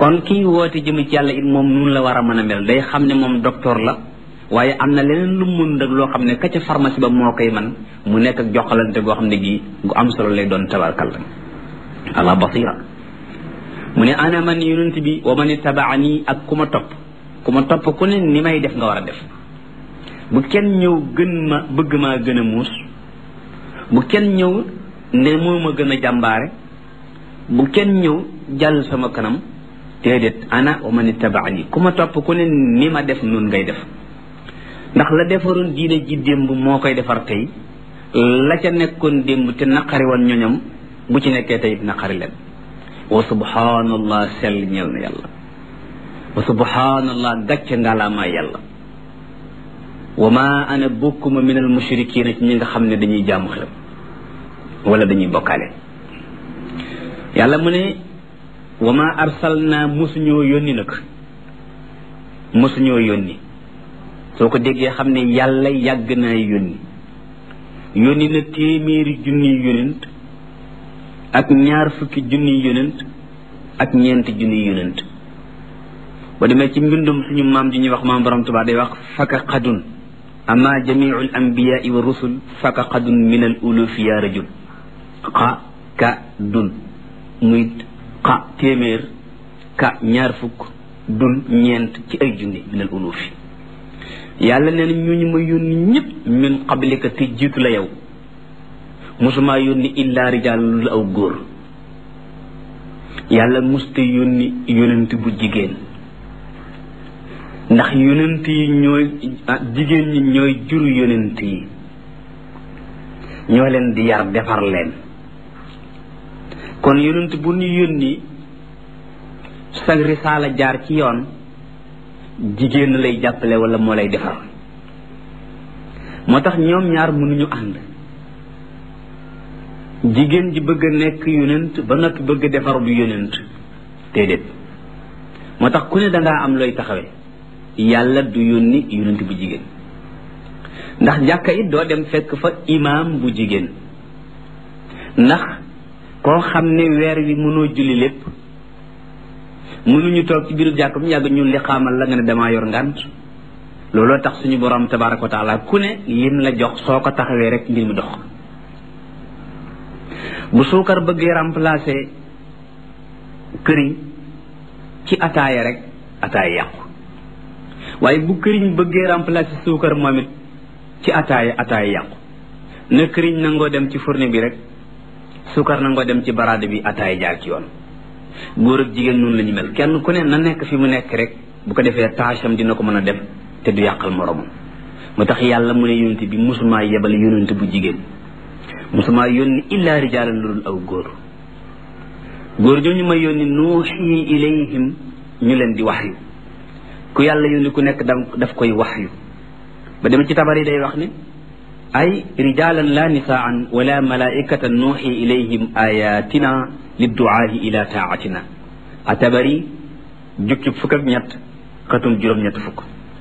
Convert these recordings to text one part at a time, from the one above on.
kon kii woote jëme ci yàlla it moom nun la war a mën a mel day xam ne moom docteur la waaye am na leneen lu mun nag loo xam ne ka ca pharmacie ba moo koy man mu nekk ak joxalante goo xam ne gii gu am solo lay doon tabarkalla ala basira mu ne ana man yonent bi wa man itabaani ak ku ma topp ku ma topp ku ne ni may def nga war a def bu kenn ñëw gën ma bëgg maa gën a muus bu kenn ñëw ne moo ma gën a jàmbaare bu kenn ñëw jàll sama kanam déedéet ana wa man itabaani ku ma topp ku ne ni ma def nun ngay def ndax la defaroon diine ji démb moo koy defar tey la ca nekkoon démb te naqari woon ñoñam bu ci nekkee tey naqari leen wa subhanallah sell ñeel na yàlla wa subhanallah gàcce ngalaama yàlla wa ma ana bokkuma min al mushrikina ci ñi nga xam ne dañuy jaamu xelam wala dañuy bokkaale yàlla mu ne wa ma arsalna mosuñoo yónni nag mosuñoo yónni soo ko déggee xam ne yàlla yàgg naa yónni yónni na téeméeri junniy yónent ak ñaar fukki junniy yónent ak ñeenti junniy yónent ba demee ci mbindum suñu maam ji ñuy wax maam borom Tuubaa day wax faka xadun ama jamiu al anbiyaai wa rusul faka xadun min al ulufi ya rajul xa ka dun muy xa téeméer ka ñaar fukk dun ñeent ci ay junni min al ulufi yàlla nee na ñooñu ma yónni ñëpp min qablika te jiitu la yow mosumaa yónni illa rijaal lu aw góor yàlla muste yónni yonent bu jigéen ndax yonent yi ñooy jigéen ñi ñooy juru yonent yi ñoo leen di yar defar leen kon yonent bu ñu yónni sa risaala jaar ci yoon jigéen lay jàppale wala moo lay defar moo tax ñoom ñaar mënuñu ànd jigéen ji bëgg a nekk yonent ba noppi bëgg a defar bu yonent déedéet moo tax ku ne dangaa am looy taxawee yàlla du yónni yonent bu jigéen ndax jàkka it doo dem fekk fa imaam bu jigéen ndax koo xam ne weer wi mënoo julli lépp mënuñu toog ci biiru jàkk bu yàgg ñun li xaamal la nga ne damaa yor ngànt looloo tax suñu borom tabaraka wa taala ku ne lim la jox soo ko taxawee rek mbir mi dox bu suukar bëggee remplacer këriñ ci ataaya rek ataaya yàqu waaye bu këriñ bëggee remplacer suukar moom it ci ataaya ataaya yàqu na këriñ nangoo dem ci fourne bi rek suukar nangoo dem ci baraade bi ataaya jaar ci yoon góor ak jigéen noonu la ñu mel kenn ku ne na nekk fi mu nekk rek bu ko defee taacham dina ko mën a def te du yàqal moromam moo tax yàlla mu ne yonent bi musumaa yebal yonent bu jigéen musumaa yónni illaa rijaalan lu dul aw góor góor ñooñu ma yónni nuuxi ilayhim ñu leen di waxyu ku yàlla yónni ku nekk daf koy waxyu ba dem ci tabar yi day wax ne ay rijaalan la nisaan wala malaikatan nuuxi ilayhim ayatina lidduaahi ila taatina a tabari jukki fukk ak ñett xatum juróom-ñett fukk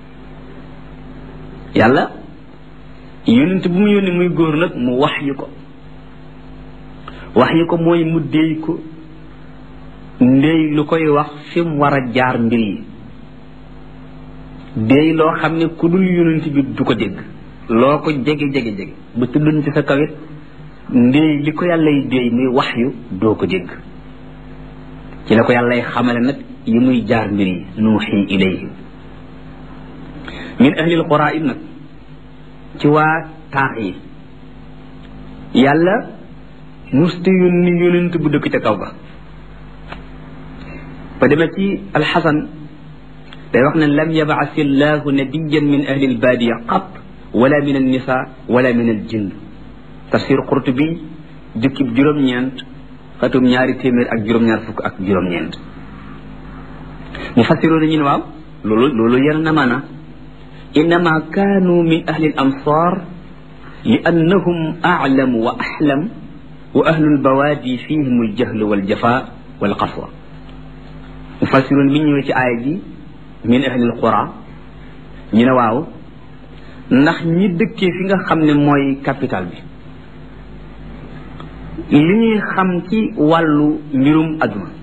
yàlla yónent bu mu yónni muy góor nag mu wax yu ko wax yu ko mooy mu déy ko ndéy lu koy wax fi mu war a jaar mbir yi déy loo xam ne ku dul yónent bi du ko dégg loo ko jege jege jege bu tuddoon ci sa kawit ndéy li ko yàllay déy muy wax yu doo ko dégg ci la ko yàllay xamale nag yi muy jaar mbir yi nuuxi ilayhi min ahlil qura it nag ci waa taax yi yàlla musta yónni yónent bu dëkk ca kaw ga ba demee ci alxasan day wax ne lam yabaas illahu nabiyan min ahli albaadiya qat wala min alnisa wala min aljinn tafsir qurtubi jukkib juróom-ñeent xatum ñaari téeméer ak juróom-ñaar fukk ak juróom-ñeent mu fassiroo na ñu ne waaw loolu loolu yenn na maana innama kaanu min ahli al amsar li annahum aclamu wa axlam wa ahlu lbawaadi fihim aljahlu waljafa walqaswa mu fassiroon bi ñëwee ci aaya ji min ahli alqura ñu ne waaw ndax ñi dëkkee fi nga xam ne mooy capital bi li ñuy xam ci wàllu mbirum aduna